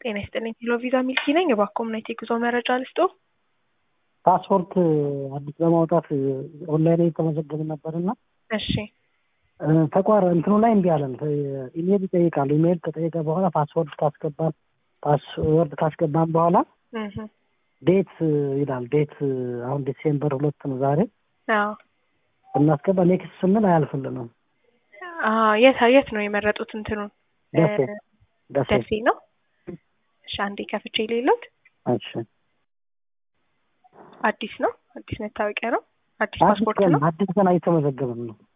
ጤና ይስጥልኝ ሄሎ ቪዛ ሚልኪ ነኝ። እባክዎ ምን አይነት የጉዞ መረጃ ልስጦ? ፓስፖርት አዲስ ለማውጣት ኦንላይን የተመዘገብን ነበርና እሺ ተቋር እንትኑ ላይ እምቢ አለን። ኢሜል ይጠይቃሉ። ኢሜል ከጠየቀ በኋላ ፓስወርድ ካስገባን ፓስወርድ ካስገባን በኋላ እህ ዴት ይላል። ዴት አሁን ዲሴምበር ሁለት ነው ዛሬ አዎ እናስገባ ኔክስት ስንል አያልፍልንም። አዎ የት የት ነው የመረጡት? እንትኑን ደሴ ደሴ ደሴ ነው። እሺ አንዴ ከፍቼ ሌሎት እሺ አዲስ ነው። አዲስ መታወቂያ ነው። አዲስ አዲስ ፓስፖርት ቀን ነው። አዲስ ቀን አይተመዘገብም ነው